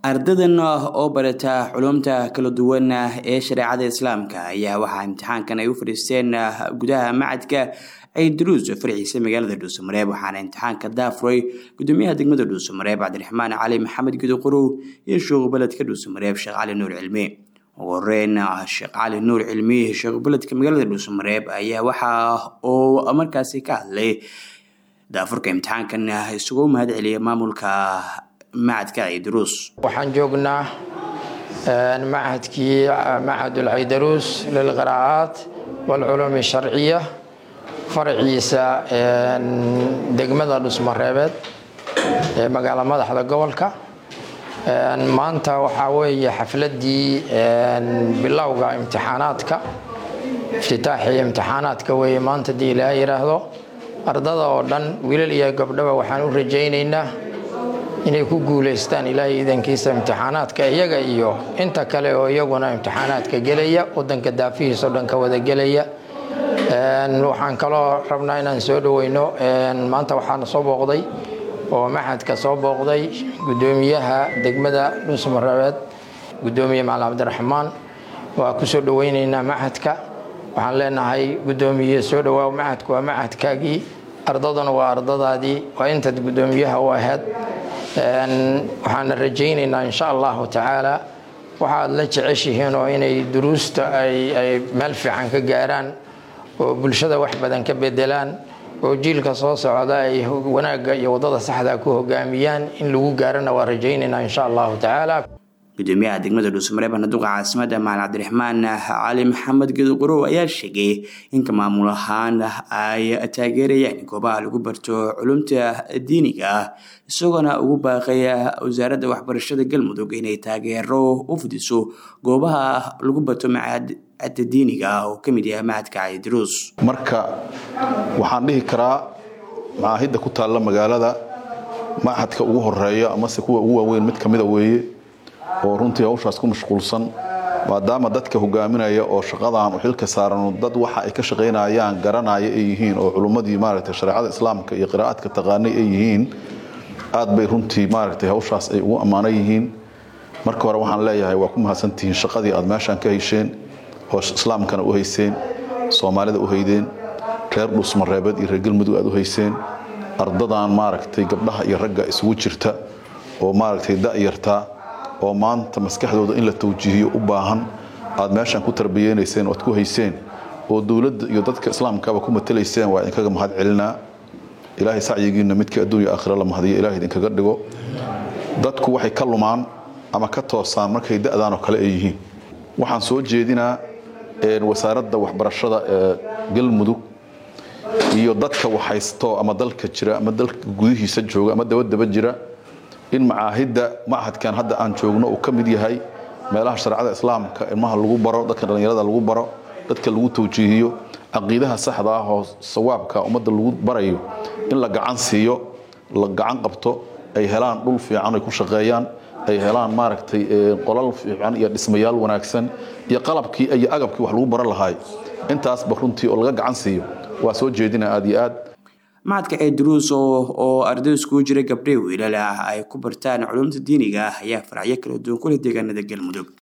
ardadan oo barata culumta kala duwan ee shareecada islaamka ayaa waxaa imtixaankan ay u fadhiisteen gudaha macadka ciidruus farciisa magaalada dhuusamareeb waxaana imtixaanka daafuray gudoomiyaha degmada dhuusamareeb cabdiraxmaan cali maxamed gudoqorow iyo sheekhu beledka dhuusamareeb sheekh cali nuur cilmi ugu horeyn sheekh cali nuur cilmi sheekhu beledka magaalada dhuusamareeb ayaa waxa uu markaasi ka hadlay daafurka imtixaankan isugu mahad celiya maamulka macadka ciidruus waxaan joognaa macadkii macad ulcidaruus lilqiraa'aat waalculuum sharciya faraciisa degmada dhusmareebeed ee magaala madaxda gobolka maanta waxaa weeye xafladii bilowga imtixaanaadka iftitaaxii imtixaanaadka weeye maanta dii ilaa yidhaahdo ardada oo dhan wiilal iyo gabdhaba waxaan u rajaynaynaa inay ku guulaystaan ilaahay idankiisa imtixaanaadka iyaga iyo inta kale oo iyaguna imtixaanaadka gelaya wadanka daafihiisao dhan ka wada gelaya waxaan kaloo rabnaa inaan soo dhaweyno maanta waxaana soo booqday oo maxadka soo booqday gudoomiyaha degmada dhuusmareebeed gudoomiye macalin cabdiraxmaan waa ku soo dhaweyneynaa maxadka waxaan leenahay gudoomiye soo dhawaaw maxadku waa maxadkaagii ardaduna waa ardadaadii waa intaad gudoomiyaha u ahayd waxaana rajaynaynaa insha allahu tacaala waxaad la jeceshihiin oo inay duruusta ay meel fiican ka gaaraan oo bulshada wax badan ka bedelaan oo jiilka soo socda ay wanaagga iyo wadada saxda ku hogaamiyaan in lagu gaarana waa rajaynaynaa insha allahu tacaala gudoomiyaha degmada dhuusamareeb naduqa caasimada macalin cabdiraxmaan cali maxamed gedoqorow ayaa sheegay inka maamul ahaan ay taageerayaan goobaha lagu barto culumta diiniga ah isagoona ugu baaqaya wasaaradda waxbarashada galmudug inay taageero u fidiso goobaha lagu barto macadda diiniga ah oo kamid yahay macadka ciidruus marka waxaan dhihi karaa macaahidda ku taalla magaalada machadka ugu horeeya amase kuwa ugu waaweyn mid kamida weeye oo runtii hawshaas ku mashquulsan maadaama dadka hogaaminaya oo shaqadan u xilka saaran dad waxa ay ka shaqaynayaan garanaya ay yihiin oo culummadii maaragtay shareecada islaamka iyo qiraa'adka taqaanay ay yihiin aad bay runtii maaragtay hawshaas ay ugu ammaanan yihiin marka hore waxaan leeyahay waa ku mahadsantihiin shaqadii aad meeshaan ka hayseen oo islaamkana u hayseen soomaalida u haydeen reer dhuusmareebeed iyo reer galmudug aad u hayseen ardadan maaragtay gabdhaha iyo ragga isugu jirta oo maaragtay da'yartaa oo maanta maskaxdooda in la tawjiihiyo u baahan aad meeshaan ku tarbiyeynayseen oad ku hayseen oo dowladda iyo dadka islaamkaba ku matalayseen waa idinkaga mahad celinaa ilaahay sacyigiinna midkii adduunya aakhira la mahadiyo ilahay idinkaga dhigo dadku waxay ka lumaan ama ka toosaan markay da'daan oo kale ay yihiin waxaan soo jeedinaa wasaaradda waxbarashada ee galmudug iyo dadka waxhaysto ama dalka jira ama dalka gudihiisa jooga ama dabadaba jira in macaahidda machadkan hadda aan joogno uu ka mid yahay meelaha shareecada islaamka ilmaha lagu baro dadka dhallinyarada lagu baro dadka lagu tawjiihiyo caqiidaha saxda ah oo sawaabka ummadda lagu barayo in la gacan siiyo la gacan qabto ay helaan dhul fiican ay ku shaqeeyaan ay helaan maaragtay qolal fiican iyo dhismayaal wanaagsan iyo qalabkii iyo agabkii wax lagu baran lahaay intaasba runtii oo laga gacan siiyo waa soo jeedina aad iyo aad macadka ciidruus oo arday iskugu jira gabdhii wiilal ah ay ku bartaan culumta diiniga ah ayaa faracyo kala duwan kula deegaanada galmudug